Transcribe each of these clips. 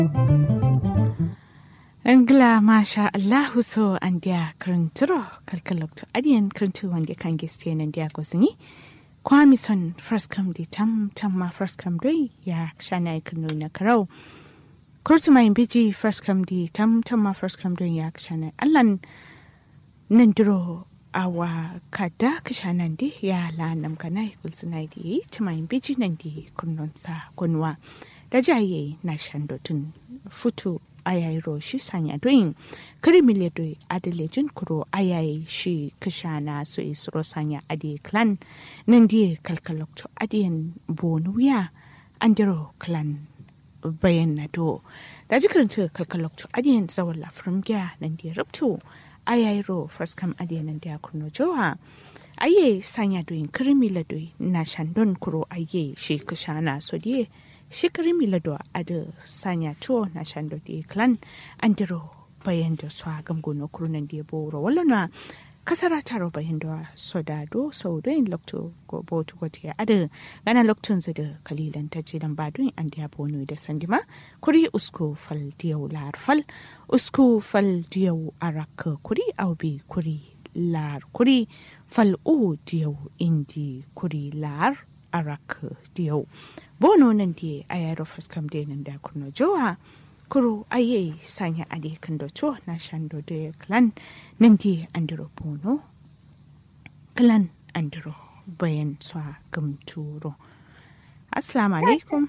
Angla masha Allahu so andia krinturo kalkalokto adian krintu wande kan gestian andia gosini kwami son first come di tam tam ma first come doi ya shana ikunu na karau kurtu mai biji first come di tam tam ma first come doi ya shana allan nandiro awa kada kishanan di ya la nam kanai kulsunai di tumai biji nandi kunnon sa kunwa da jaye na shandotun futu ayayi shi sanya doyin kirimile doi adalejin kuro ayayi shi kishana so isro sanya adi clan nan die kalkalokto adiyan bonuya andiro clan bayan na do da jikirinta kalkalokto adiyan zawon lafrim gya nan die rubto ayayi ro first kam adiyan nan dia kurno jowa aye sanya doyin kirimile doi na shandon kuro aye shi kishana so die shikari milado ada sanya tuo na shando di klan andiro bayan da su agam gono kurunan di boro wala na kasara taro bayan da soda do sau do in lokto go botu go tiya ada gana loktun zu da kalilan ta ji dan badun an dia bono da sandima kuri usko fal diyau lar fal usko fal diyau arak kuri aubi kuri lar kuri fal u diyau indi kuri lar arak diyau bono nan die ayaro faskam de nan da kurno jowa kuro aye sanya ade kan do to na shando de clan nan die andiro bono clan andiro bayan swa gamturo assalamu alaikum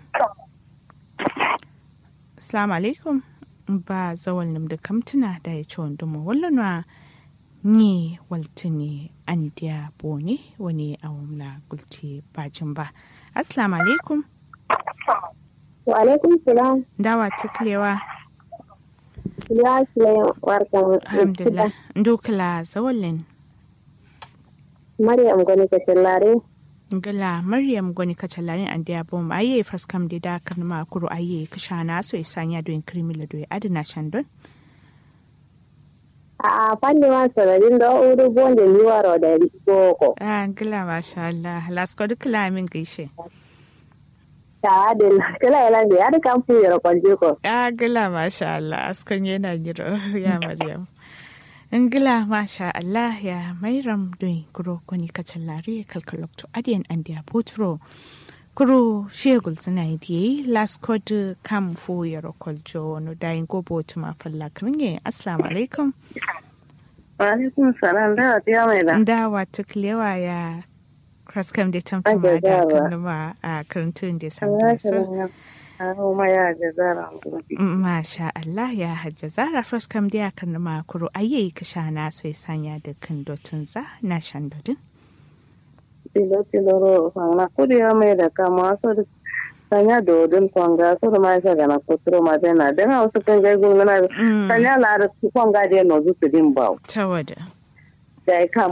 assalamu alaikum ba zawal nim da kamtuna da ya ci wanda mu wallanwa ni waltini an dia bone wani awamla gulti bajin ba assalamu alaikum Wa alaikum salam. dawa tuklewa Ya shi warkan. alhamdulillah ndukla zawalin Maryam gani ka shallare. ngala maryam goni kacalarin an dia bom aye faskam de da kan ma kuro aye kishana so isanya do in krimila do adina shandon A fanni ma sararin da uru bonde liwaro da boko. ah ngala masha Allah lasko dukla min gaishe Ta adin kala ila ne ya kan fu yaro kwanje ko. ah ngala masha Allah askan yana giro ya maryam ngila masha Allah ya mairam doin kuro koni kacalari kalkalokto adiyan an dia potro kuro shegul suna yi last code kam fu yaro koljo no dayin go botu ma falla kringe assalamu alaikum Wa alaikum salam da ta mai da. dawa tuklewa ya kraskam da tamtama da kanuma a karantun da samu so ma ya jazara. Masha Allah ya hajja zara fraskam da ya kanuma kuro ayi kashana so ya sanya da kan dotun za na shan dodin Tilo tilo ro fanga kudi ya mai da kama so da sanya dodon kwanga so da ma ya ga na kuturo ma da na da wasu kan ga gungana sanya la da kwanga da no zu su din bawo. ta wada Da ya kama